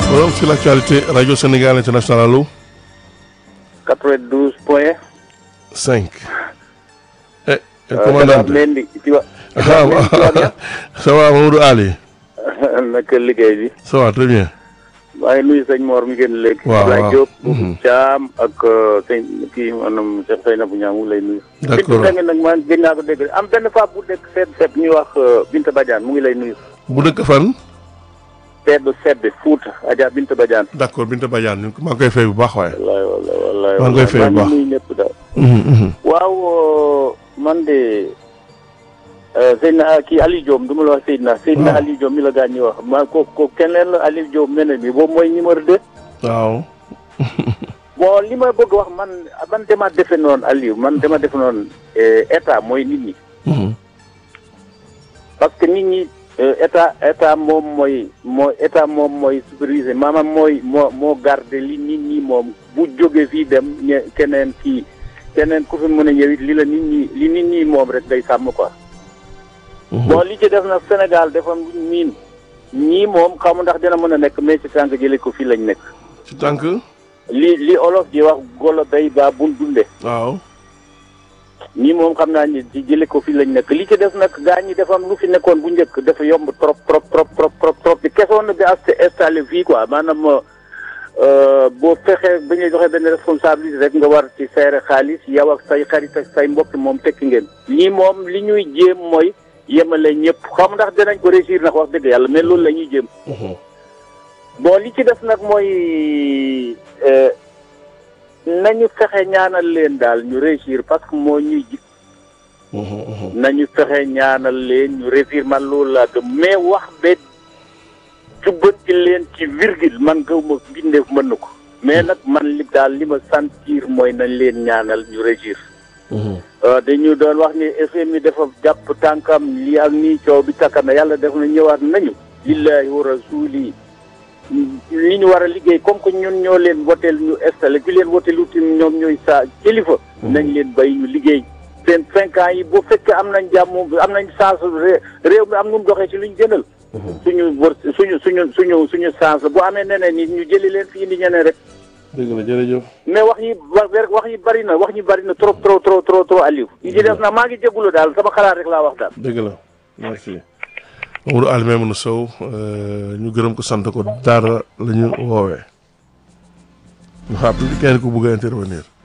Forum sur l'actualité Radio Sénégal International allo 92 point 5. Eh, eh, euh, commandant. Mendy ci wa Ah, Mendy ça va Mamadou Ali. naka liggéey bi Ça va très bien. maa ngi nuyu sëñ Mor mi ngeen léegi Waaw, Ablaye waaw. Diop Mhm. Thiam ak euh, sëñ kii maanaam Cheikh Seynabou Niang mu ngi lay nuyu D'accord. Binta nag maa gën naa ko dégg am benn femme bu dëkk sedd sedd ñuy wax euh, Binta Badiane mu ngi lay nuyu bu dëkk fan. sedd sedd Fouta Adja Binta Badiane d'accord Binta Badiane ñu ngi ko- maa ngi koy fay bu baax waaye. wallaay wallaay wallaay Maa ngi koy fay bu maa baax. ngi nuyu ñëpp daal Mhm, mhm. waaw euh, man de euh, Seydina kii Aliou Diop du ma la wax Seydina Seydina Waaw. Aliou Diop mi la gaañ ñi wax maa ko ko keneen la Aliou Diop mel mi boobu mooy numéro deux waaw. bon li ma bëgg wax man man dama defe noonu Aliou man dama defe noonu eh, état mooy nit ñi Mhm. parce que nit ñi eh, état état moom mooy moo état moom mooy superviser maanaam mooy moo moo garder li nit ñi moom bu jógee fii dem ñe keneen kii keneen ku fi mën a ñëw it li la nit ñi li nit ñi moom rek day sàmm quoi Mhm. bon li ci def nag Sénégal dafa miin ñii moom xamu ndax dina mën a nekk mais ci tànk jële ko fii lañ nekk ci tànk. li li olof di wax golo day baa bul dunde waaw. ñii moom xam naa ni ci jële ko fii lañ nekk li ci def nag gaa ñi dafa am lu fi nekkoon bu njëkk dafa yomb trop trop trop trop trop trop bi kesoon na bi as installé fii quoi maanaam euh, boo fexee ba ñuy joxe benn responsabilité rek nga war ci seere xaalis yow ak say xarit ak say mbokk moom tekki ngeen ñii moom li ñuy jéem mooy yemale ñëpp xam ndax dinañ ko réussir nag wax dëgg yàlla mais loolu la ñuy jéem Mhm. bon li ci def nag mooy euh, nañu fexe ñaanal leen daal ñu réussir parce que moo ñuy ji Mhm, mhm. nañu fexe ñaanal leen ñu réussir man loolu laa gëm mais wax ba jubbanti leen ci virgule man gaw ma bindeef mën na ko mais nag man li daal li ma sentir mooy nañ leen ñaanal ñu réussir Mhm. Euh, dañu doon wax ni FMI dafa jàpp tànkam lii ak nii coow bi takka na yàlla def na ñëwaat nañu lillahi wa rasuli li ñu war a liggéey comme que ñun ñoo leen woteel ñu installé ki leen woteel utim ñoom ñooy sa kilifa nañ leen bay ñu liggéey seen cinq ans yi bu fekkee am nañ jàmm am nañ chance ré- réew mi am nu mu doxee ci luñ gënal suñu wër suñu suñu suñu suñu chance bu amee neneen nit ñu jëli leen fi indi ñeneen rek dëgg la jërëjëf. mais wax yi wa- wax yi bari na wax yi bari na trop trop trop trop trop Aliou yi ci def na maa ngi jégalu daal sama xalaat rek laa wax daal dëgg la merci. Mamadou Ali Maimouna Sow euh, ñu gërëm ko sant ko daara la ñu woowee. ñu xam kenn ku bëgg a intervenir.